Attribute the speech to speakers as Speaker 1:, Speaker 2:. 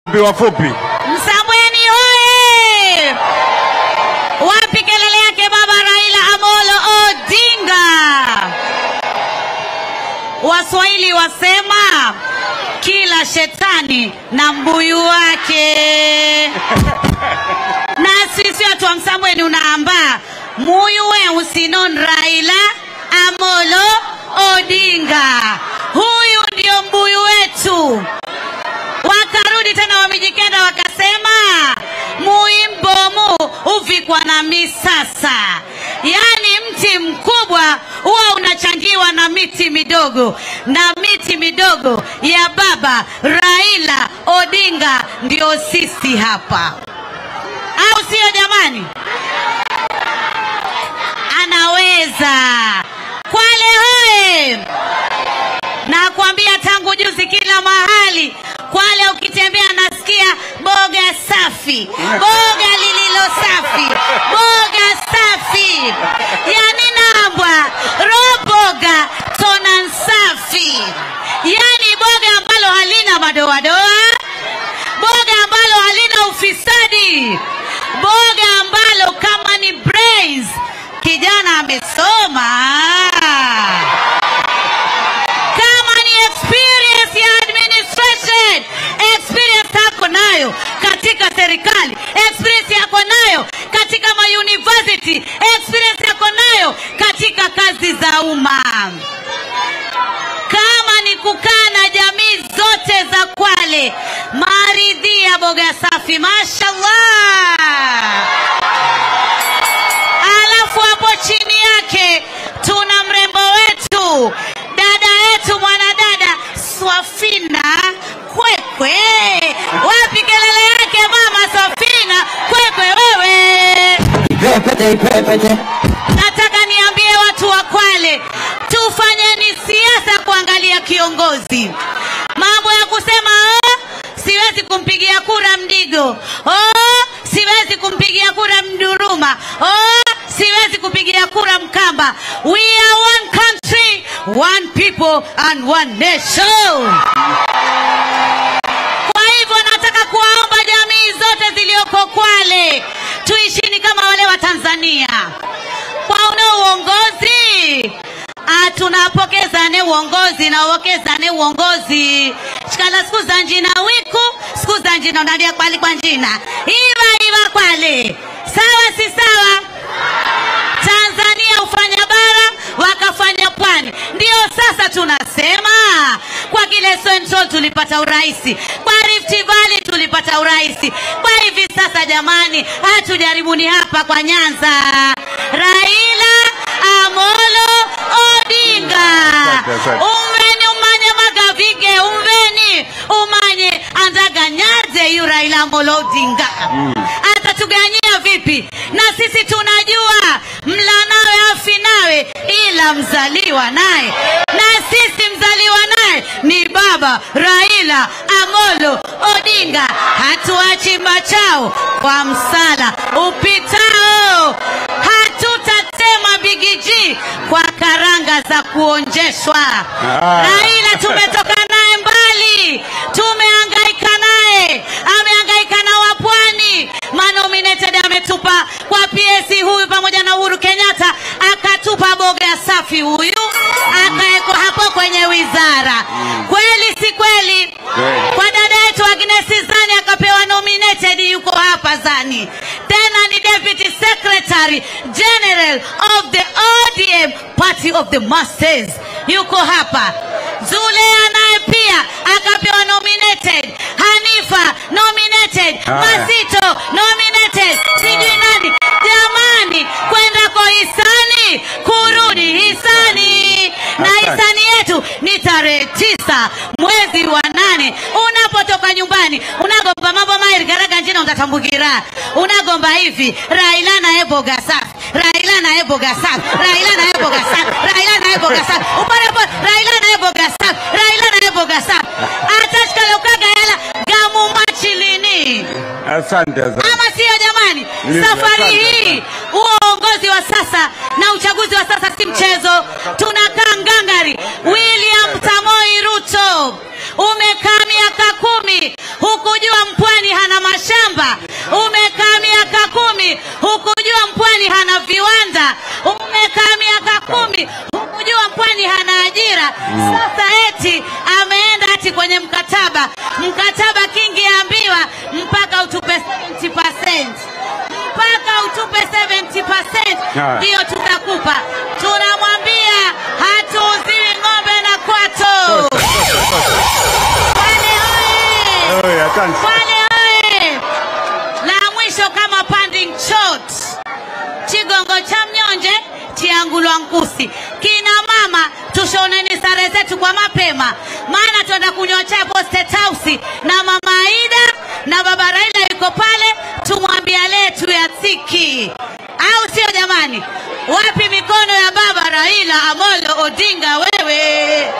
Speaker 1: wafupi.
Speaker 2: Msambweni hoye! Wapi kelele yake baba Raila Amolo Odinga? Waswahili wasema kila shetani na mbuyu wake, na sisi watu wa Msambweni unaamba muyu we usinon Raila Amolo Odinga, huyu ndio mbuyu wetu wakarudi tena wamijikenda wakasema muimbomu uvikwa na misasa yaani mti mkubwa huwa unachangiwa na miti midogo na miti midogo ya baba raila odinga ndio sisi hapa au sio jamani anaweza kwale hoye na kuambia tangu juzi kila mahali Kwale ukitembea nasikia boga safi, boga lililo safi, boga safi, yani nambwa roboga tonan safi, yani boga ambalo halina madoadoa, boga ambalo halina ufisadi, boga ambalo kama ni brains, kijana amesoma kama ni experience ya administration, experience yako nayo katika serikali, experience yako nayo katika ma university, experience yako nayo katika kazi za umma. Kama ni kukaa na jamii zote za Kwale, maridhia boga safi, mashallah. Alafu hapo chini yake tuna mrembo wetu dada yetu mwanadada Swafina Kwekwe. Wapi kelele yake mama Swafina Kwekwe wewe?
Speaker 3: Ipepete, ipepete.
Speaker 2: Nataka niambie watu wa Kwale, tufanyeni siasa kuangalia kiongozi. Mambo ya kusema oh, siwezi kumpigia kura Mdigo, oh, siwezi kumpigia kura Mduruma, oh, siwezi kupigia kura Mkamba. We are one country, one people and one nation. Kwa hivyo nataka kuwaomba jamii zote zilioko Kwale tuishini kama wale wa Tanzania kwa una uongozi Ah, tunapokezane uongozi na uokezane uongozi shikala siku za njina wiku siku za njina unalia kwali kwa njina iva iva kwale sawa si sawa Tanzania hufanya bara wakafanya pwani. Ndio sasa tunasema kwa kile Central tulipata uraisi, kwa Rift Valley tulipata uraisi, kwa hivi sasa jamani, hatujaribuni hapa kwa Nyanza. Raila Amolo Odinga,
Speaker 1: Asante, asante.
Speaker 2: umveni umanye magavige, umveni umanye andaganyaze yu Raila Amolo Odinga atatuganyia vipi? Na sisi tunajua mla nawe afi nawe, ila mzaliwa naye, na sisi mzaliwa naye ni baba Raila Amolo Odinga. Hatuachi machao kwa msala upitao, hatutatema bigiji kwa karanga za kuonjeshwa.
Speaker 1: Ah.
Speaker 2: Raila tumetoka naye mbali, tumehangaika naye, amehangaika na wapwani. Manominated ametupa kwa PS huyu pamoja na Uhuru Kenyatta, akatupa boga safi huyu, akawekwa hapo kwenye wizara. Kweli si kweli?
Speaker 1: Kweli.
Speaker 2: Kwa dada yetu Agnes Zani akapewa nominated, yuko hapa Zani, tena ni deputy secretary general of the ODM party of the masses, yuko hapa. Zulea naye pia akapewa nominated, Hanifa nominated,
Speaker 1: Haya.
Speaker 2: Masito nominated, sijui nani. Jamani, kwenda kwa hisani, kurudi hisani, na
Speaker 1: Asante.
Speaker 2: hisani yetu ni tarehe tisa mwezi wa nane. Unapotoka nyumbani unagomba mambo mairi garaga njina utatambukira, unagomba hivi Raila naye boga safi, Raila naye boga safi, Raila naye boga safi, Raila naye boga safi, upare po Raila naye boga safi, Raila naye boga safi, atashikale ukaga hela gamu machilini
Speaker 1: Asante, asante.
Speaker 2: ama sio jamani?
Speaker 1: Ndivyo,
Speaker 2: Safari
Speaker 1: asante.
Speaker 2: hii huo uongozi wa sasa na uchaguzi wa sasa si mchezo. Tunakaa ngangari. William Samoi Ruto, umekaa miaka kumi hukujua mpwani hana mashamba umekaa miaka kumi hukujua mpwani hana viwanda umekaa miaka kumi hukujua mpwani hana ajira sasa eti ameenda ati kwenye mkataba mkataba kingi ambiwa mpaka utupe 70% mpaka utupe 70%
Speaker 1: Ah.
Speaker 2: ndio tutakupa tunamwambia hatuuziwi ng'ombe na kwato Kwale oye!
Speaker 1: Oye, asante.
Speaker 2: Kwale oye! La mwisho kama panding shot chigongo cha mnyonje chiangulwa nkusi kina mama tushoneni sare zetu kwa mapema maana tuenda kunywa chai hapo State House na mama Aida na baba Raila yuko pale tumwambia letu ya tiki au sio jamani wapi mikono ya baba Raila Amolo Odinga wewe